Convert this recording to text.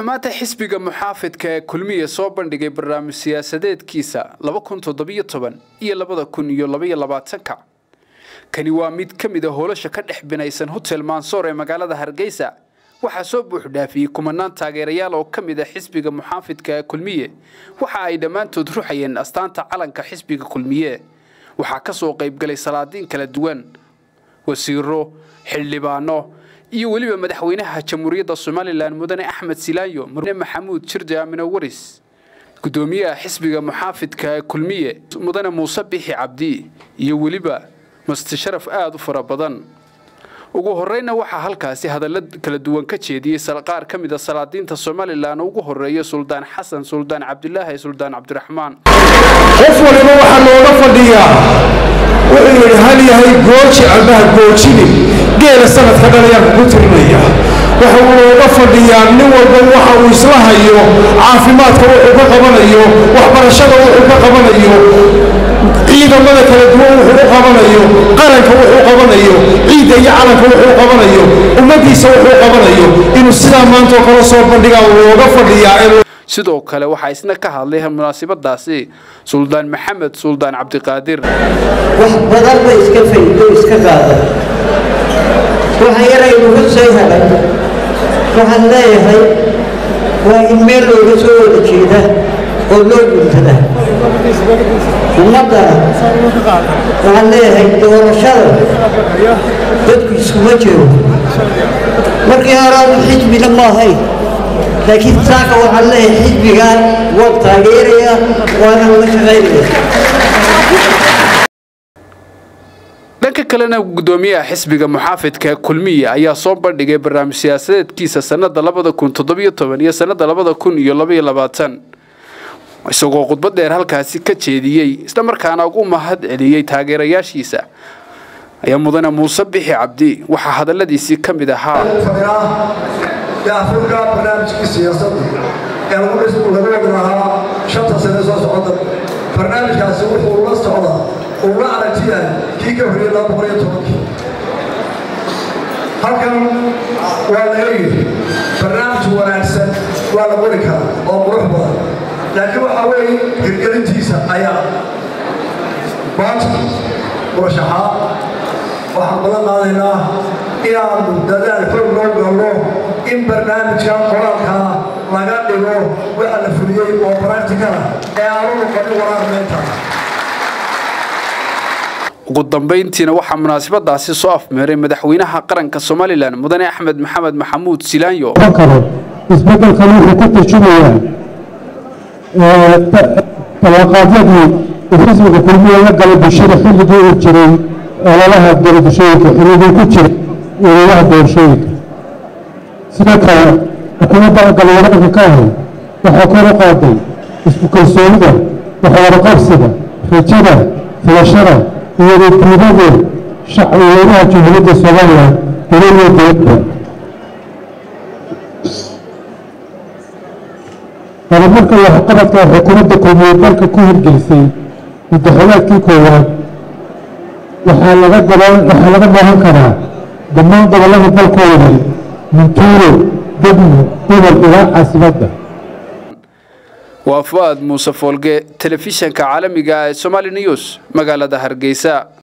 wuxuu maanta xisbiga muxaafidka ee kulmiye soo bandhigay barnaamij siyaasadeedkiisa laba kun toddobiyo toban iyo labada kun iyo labaiyo labaatanka kani waa mid ka mid a hoolasha ka dhex binaysan hotel mansoor ee magaalada hargeysa waxaa soo buuxdhaafiyey kumanaan taageerayaal oo ka mid a xisbiga muxaafidka ee kulmiye waxa ay dhammaantood ruxayeen astaanta calanka xisbiga kulmiye waxaa ka soo qaybgalay salaadiin kala duwan wasiiro xildhibaano iyo weliba madaxweynaha jamhuuriyadda somalilan mudane axmed silaanyo mudane maxamuud jirde aamino waris gudoomiyaha xisbiga muxaafidka ee kulmiye mudane muuse bixi cabdi iyo weliba mastasharaf aada u fara badan ugu horeyna waxaa halkaasi hadallo kala duwan ka jeediyey qaar ka mid a salaadiinta somalilan ugu horeeya suldaan xasan suldaan cabdilaahi suldaan cabdiraxmaan qof waliba waxaa looga fadhiyaa wuxuu yidhi hal yahay gooji ambaha goojini geela sanadka dhan ayaan kugu tirinaya waxa uu looga fadhiyaa nin walba waxa uu isla hayo caafimaadka wuxuu ka qabanayo waxbarashada wuxuu ka qabanayo ciidamada kala duwan wuxuu u qabanayo qaranka wuxuu qabanayo ciidda iyo calanka wuxuu qabanayo ummaddiisa wuxuu qabanayo inuu sidaa maanta oo kale soo bandhigaa looga fadhiyaa sidoo kale waxaa isna ka hadlay munaasabadaasi suldaan maxamed suldaan cabdiqaadir wax badan ba iska faydo iska qaada waxa yaraynu ka soo helay waxaan leeyahay waa in meel looga soo wada jeeda oo loo guntada ummaddana waxaan leeyahay doorashada dadku iskuma jiro markii horaadu xisbina ma ahayn laakiin saaka waxaan leeyahay xisbigaa waan taageerayaa waana la shaqaynaya dhanka kalena gudoomiyaha xisbiga muxaafidka kulmiye ayaa soo bandhigay barnaamij siyaasadeedkiisa sanada labada kun toddobiyo toban iyo sanada labada kun iyo labaiyo labaatan isagoo khudbad dheer halkaasi ka jeediyey islamarkaana ugu mahad celiyey taageerayaashiisa ayaa mudane muuse bixi cabdi waxaa hadaladiisii ka mid ahaa daafurka barnaamijkii siyaasadda ee lagu wadi lahaa shanta sane soo socota barnaamijkaasi wuxuu la socdaa uu la aragtiyahay kii ka horiyey laba boqol iyo tobankii halkan waa laga yidhi barnaamij wanaagsan waa la qori karaa oo qurux badan laakiin waxaa weeye hirgelintiisa ayaa maanta murashaxaa waxaan balan qaadaynaa inaanu dadaal xoog loo galno in barnaamijka qoraalkaa laga dhigo waxa la fuliyey oo baractikala ee aanu noqonin waraarmeynta ugu dambayntiina waxaa munaasabadaasi soo afmeeray madaxweynaha qaranka somalilan mudane axmed maxamed maxamuud silaanyo kale isbeddelkan wuxuu ka tarjumayaa ballanqaadyadii uu xisbiga kulmiya la galay bulshada xilligii uu jiray ololaha doorashooyinka xilligii ku jiray ololaha doorashooyinka sidoo kale xukuumadda galwadhanka ka ahay waxaa kor u qaaday isku kalsoonida waxwaraqabsiga rajada filashada iyo wadiidada shacweynaha jumhuuriyadda somalilan dowladiyo dowladda horumarka waxqabadka xukuumadda kulmiye dalka ku hirgelisay muddaxolaadkii koowaad waxaa laga waxaa laga baahan karaa dhammaan gobollada dalkooda mintuuro degmo gobol ilaa caasimadda waa fu'aad muuse foolge telefishanka caalamiga ee somali news magaalada hargeysa